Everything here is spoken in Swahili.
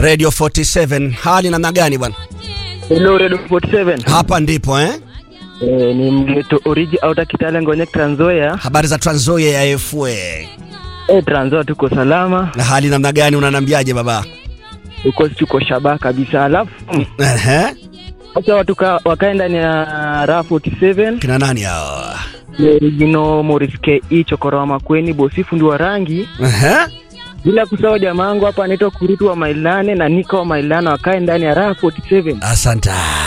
Radio 47. Hali namna gani bwana? Hello Radio 47. Hapa ndipo eh? Eh, ni mgeto origi auta Kitale Ngonye Trans Nzoia. Habari za Trans Nzoia ya FA. Eh, Trans Nzoia tuko salama. Na hali namna gani unanambiaje baba? Tuko tuko shaba kabisa. Alafu Ehe. sasa watu ka- wakae ndani ya RA 47. Kina nani hao? Original Morris KE Chokora wa Makweni bosi fundi wa rangi. Ehe. Bila kusahau jamaa wangu hapa anaitwa Kurutu wa Mailane na Nika wa Mailane wakae ndani ya RA 47. Asante.